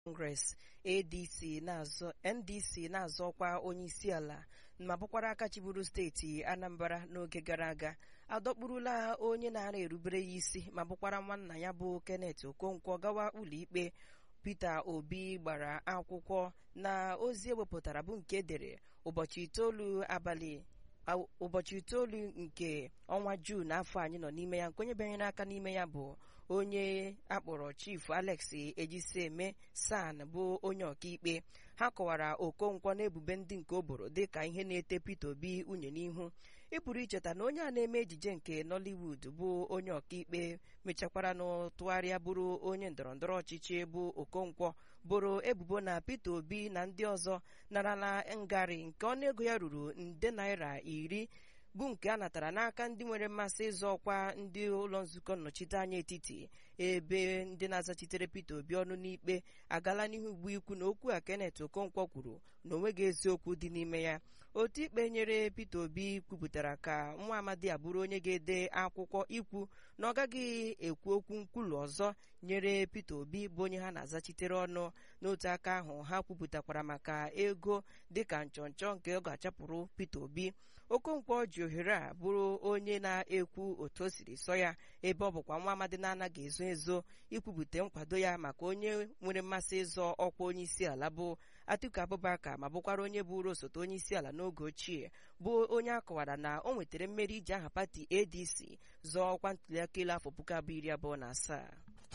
Congress ADC na-azọ NDC na-azọkwa onye isi ala ma bụkwara aka chiburu steeti Anambra n'oge gara aga adọkpurula onye na-ara erubere ya isi ma bụkwara nwanna ya bụ Kenneth Okonkwo gawa ụlọikpe Peter Obi gbara akwụkwọ na ozi ewepụtara bụ nke edere ụbọchị itoolu abalị ụbọchị itoolu nke ọnwa Juun afọ anyị nọ n'ime ya nke onye bịanyere aka n'ime ya bụ onye akpọrọ Chief Alex Ejisieme San bụ onye ọkaikpe ha kọwara Okonkwo n'ebubo ndị nke o boro dịka ihe na-ete Peter Obi unye n'ihu ị pụrụ icheta na onye a na-eme ejije nke Nollywood bụ onye ọkaikpe mechakwara n'tụgharịa bụrụ onye ndọrọndọrọ ọchịchị bụ Okonkwo boro ebubo na Peter Obi na ndị ọzọ narala ngarị nke ọnụego ya ruru nde naira iri bụ nke a natara n'aka ndị nwere mmasị ịzọ ọkwa ndị ụlọ nzukọ nnọchiteanya etiti ebe ndị na-azachitere Peter Obi ọnụ n'ikpe agala n'ihu ugbu ikwu na okwu a Kenneth Okonkwo kwuru na onweghị eziokwu dị n'ime ya otu ikpe nyere Peter Obi kwupụtara ka nwa amadi abụrụ onye ga-ede akwụkwọ ikwu na ọ gaghị ekwu okwu nkwulu ọzọ nyere Peter Obi bụ onye ha na-azachitere ọnụ n'otu aka ahụ ha kwupụtakwara maka ego dịka nchọnchọ nke ọ ga-achapụrụ Peter Obi Okonkwo ji ohere a bụrụ onye na-ekwu otu o siri sọ ya ebe ọ bụkwa nwa amadi na-anaghị ezo ezo ikwupụta nkwado ya maka onye nwere mmasị ịzọ ọkwa onye isi ala bụ Atiku Abubakar ma bụkwara onye bụrụ osote onye isi ala n'oge ochie bụ onye a kọwara na o nwetara mmeri iji aha pati ADC zọọ ọkwa ntuliaka elu afọ puku abụọ iri abụọ na asaa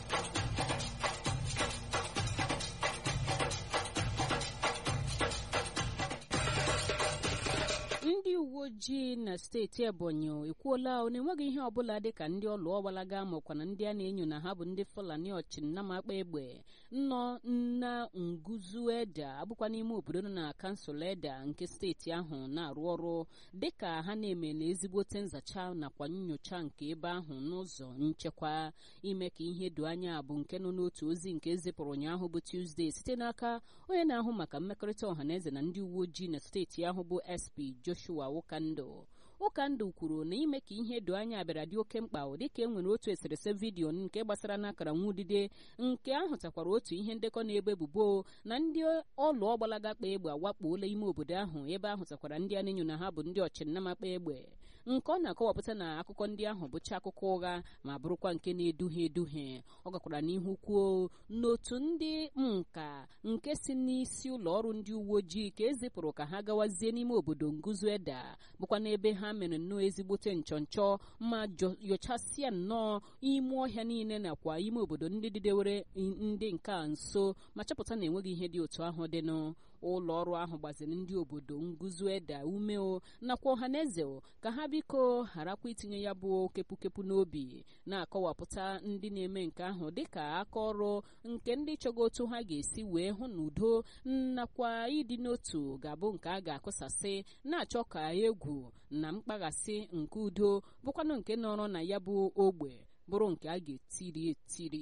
ndị uwe ojii na steeti ebonyi ekwuola na enweghị ihe ọbụla dịka ndị ọlụ ọgbalaga makwa na ndị a na-enyo na ha bụ ndị fulani ọchịnnamakpa egbe nnọ na nguzu eda abụkwa n'ime obodo nọ na kansụl eda nke steeti ahụ na-arụ ọrụ dịka ha na-emela ezigbote nzacha nakwa nyocha nke ebe ahụ n'ụzọ nchekwa ime ka ihe doo anya bụ nke nọ n'otu ozi nke ezipụrụ ụnyaahụ bụ tuzdee site n'aka onye na-ahụ maka mmekọrịta ọhaneze na ndị uwe ojii na steeti ahụ bụ sp joshua ụkandụ ụkandụ kwuru na ime ka ihe doo anya bịara dị oke mkpa dịka e nwere otu eserese vidiyo nke gbasara n'akara nwudide nke ahụtakwara otu ihe ndekọ na-ebe ebubo na ndị ọlụ ọgbalaga kpa egbe awakpuola ime obodo ahụ ebe ahụtakwara ndị a na-enyo na ha bụ ndị ọchịnnamakpa egbe nke ọ na-akọwapụta na akụkọ ndị ahụ bụcha akụkọ ụgha ma bụrụkwa nke na-eduhie eduhie ọ gakwara n'ihu kwuo n'otu ndị nka nke si n'isi ụlọ ọrụ ndị uwe ojii ka ezipụrụ ka ha gawazie n'ime obodo nguzu eda bụkwa n'ebe ha mere nnọọ ezigbote nchọnchọ ma nyochasịa nnọọ ime ọhịa niile nakwa ime obodo ndị dịdewere ndị nke a nso ma chọpụta na enweghị ihe dị otu ahụ dịnụ ụlọ ọrụ ahụ gbaziri ndị obodo nguzu eda umeo nakwa ọhaneze ka ha biko gharakwa itinye ya bụ kepụkepụ n'obi na-akọwapụta ndị na-eme nke ahụ dịka aka ọrụ nke ndị chọga otu ha ga-esi wee hụ na udo nakwa ịdị n'otu ga-abụ nke a ga-akụsasị na-achọ ka egwu na mkpaghasị nke udo bụkwanụ nke nọrọ na ya bụ ogbe bụrụ nke a ga-etiri etiri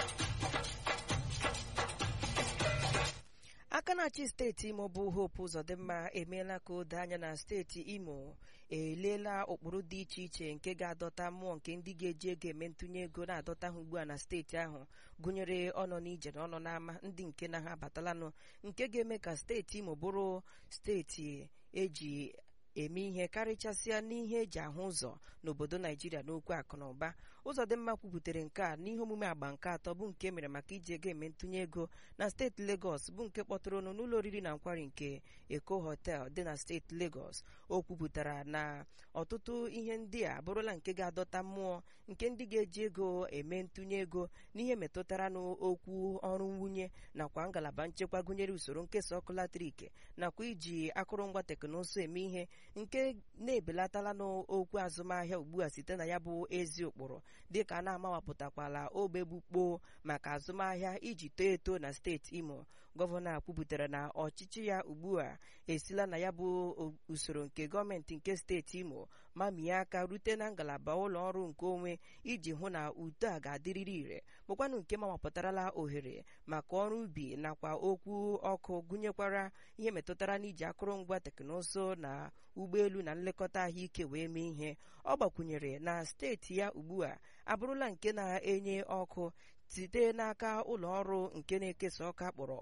aka na-achị steeti imo bụ hope ụzọdịmma emeela ka o doo anya na steeti imo eleela ụkpụrụ dị iche iche nke ga-adọta mmụọ nke ndị ga-eji ego eme ntụnye ego na-adọta ha ugbu a na steeti ahụ gụnyere ọnọ n'ije na ọnọ n'ama ndị nke na ha abatalanụ nke ga-eme ka steeti imo bụrụ steeti eji eme ihe karịchasịa n'ihe eji ahụ ụzọ n'obodo naijiria n'okwu akụ na ụba ụzọdịmma kwuputere nke a n'ihe omume agba nke atọ bụ nke mere maka iji ego eme ntụnye ego na steeti legọs bụ nke kpọtụrụ ọnụ n'ụlọ oriri na nkwari nke eko hotel dị na steeti legọs o kwupụtara na ọtụtụ ihe ndị a abụrụla nke ga-adọta mmụọ nke ndị ga-eji ego eme ntụnye ego n'ihe metụtara n'okwu ọrụ nwunye nakwa ngalaba nchekwa gụnyere usoro nkesa ọkụ latrik nakwa iji akụrụngwa teknụzụ eme ihe nke na-ebelatala n'okwu azụmahịa ugbu a site na ya bụ ezi ụkpụrụ dịka a na-amawapụtakwala ogbe gbukpoo maka azụmahịa iji too eto na steeti imo gọvanọ kwupụtara na ọchịchị ya ugbu a esila na ya bụ usoro nke gọọmenti nke steeti imo mamie aka rute na ngalaba ụlọ ọrụ nke onwe iji hụ na uto a ga-adịrịrị ire bụkwanụ nke mawapụtarala ohere maka ọrụ ubi nakwa okwu ọkụ gụnyekwara ihe metụtara n'iji akụrụngwa teknụzụ na ụgbọelu na nlekọta ahụike wee mee ihe ọ gbakwunyere na steeti ya ugbu a abụrụla nke na-enye ọkụ site n'aka ụlọ ọrụ nke na-ekesa ọkụ akpọrọ